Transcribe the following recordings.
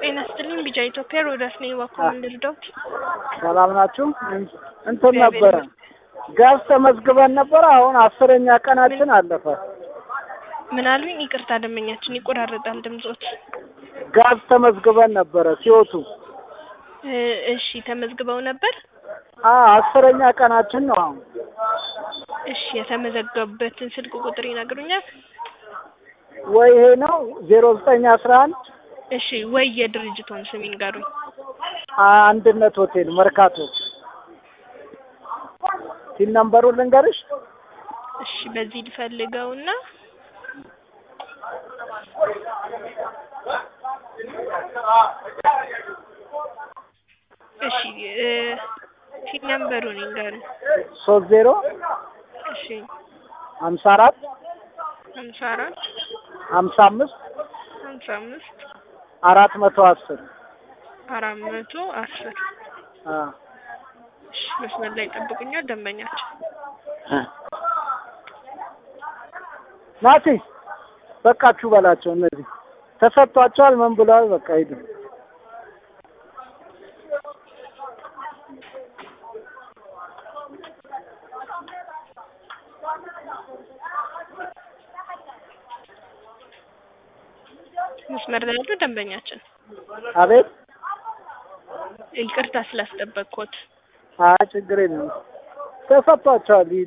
ጤና ይስጥልኝ ቢጫ ኢትዮጵያ ሮዳስ ነኝ። እባክዎ ምን ልርዳዎት? ሰላም ናችሁ? እንትን ነበረ ጋዝ ተመዝግበን ነበረ። አሁን አስረኛ ቀናችን አለፈ። ምን አሉኝ? ይቅርታ ደንበኛችን ይቆራረጣል ድምጾት። ጋዝ ተመዝግበን ነበረ ሲወቱ እ እሺ ተመዝግበው ነበር? አ አስረኛ ቀናችን ነው አሁን። እሺ የተመዘገቡበትን ስልክ ቁጥር ይነግሩኛል? ወይ ይሄ ነው ዜሮ ዘጠኝ አስራ አንድ እሺ ወይ የድርጅቶን ስም ይንገሩኝ። አንድነት ሆቴል መርካቶ። ሲል ነምበሩ ልንገርሽ? እሺ በዚህ ልፈልገውና እሺ እ ሲል ነምበሩን ይንገሩኝ። ሶስት ዜሮ እሺ ሀምሳ አራት ሀምሳ አራት ሀምሳ አምስት ሀምሳ አምስት አራት መቶ አስር አራት መቶ አስር አ እሺ መስመር ላይ ጠብቁኛል ደንበኛችን ናቲ በቃችሁ በላቸው። እነዚህ ተሰጥቷቸዋል። ምን ብለዋል? በቃ ሂዱ። መስመር ላይ ያሉ ደንበኛችን አቤት። ይቅርታ ስላስጠበቅኩት። አይ ችግር የለም። ተሰጥቷቸዋል። ሂዱ።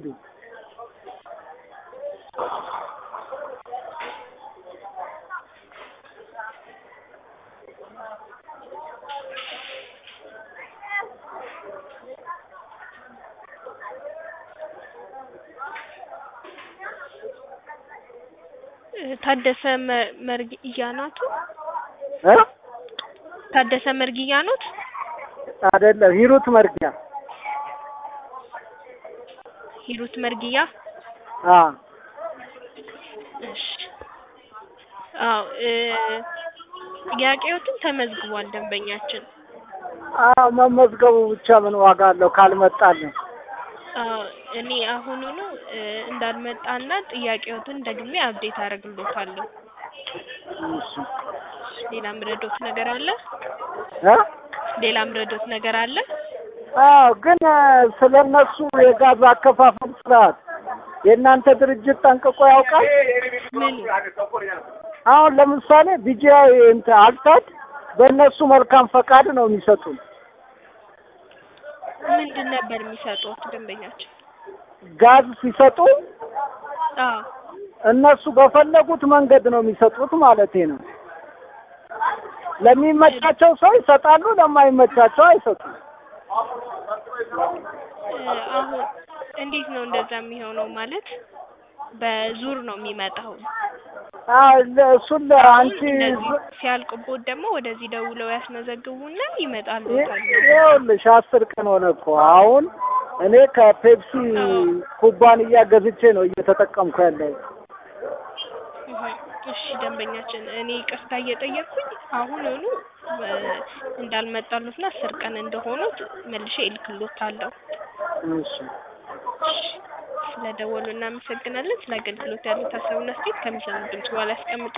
ታደሰ መ- መርጊያ ናቱ? እ ታደሰ መርጊያ ኖት? አይደለም ሂሩት መርጊያ። ሂሩት መርጊያ? አ እሺ አዎ እ ጥያቄዎትን ተመዝግቧል ደንበኛችን። አ መመዝገቡ ብቻ ምን ዋጋ አለው ካልመጣልን? አዎ እኔ አሁኑኑ እ እንዳልመጣና ጥያቄዎትን ደግሜ አብዴት አደርግልዎታለሁ። እሺ ሌላ ምረዶት ነገር አለ? እ ሌላ ምረዶት ነገር አለ? አዎ ግን ስለ እነሱ የጋዝ አከፋፈል ስርዓት የእናንተ ድርጅት ጠንቅቆ ያውቃል? ምኑ? አሁን ለምሳሌ ቢጂአይ እንትን አልታድ በእነሱ መልካም ፈቃድ ነው የሚሰጡን። ምንድን ነበር የሚሰጡት ደንበኛችን? ጋዝ ሲሰጡ አዎ እነሱ በፈለጉት መንገድ ነው የሚሰጡት ማለቴ ነው። ለሚመቻቸው ሰው ይሰጣሉ፣ ለማይመቻቸው አይሰጡም። እ አሁን እንዴት ነው እንደዛ የሚሆነው? ማለት በዙር ነው የሚመጣው። አዎ ለ- እሱን ለአንቺ እንደዚህ ሲያልቅቦት ደግሞ ወደዚህ ደውለው ያስመዘግቡና ይመጣሉ። ይኸውልሽ አስር ቀን ሆነ እኮ አሁን እኔ ከፔፕሲ ኩባንያ ገዝቼ ነው እየተጠቀምኩ ያለሁት። እሺ ደንበኛችን፣ እኔ ይቅርታ እየጠየቅኩኝ አሁኑኑ እ እንዳልመጣሉትና አስር ቀን እንደሆኑት መልሼ እልክልዎታለሁ። እሺ ስለደወሉ እናመሰግናለን። ስለ አገልግሎት ያሉት ሀሳብና አስተያየት ከሚሰሙ ድምጽ በኋላ ያስቀምጡ።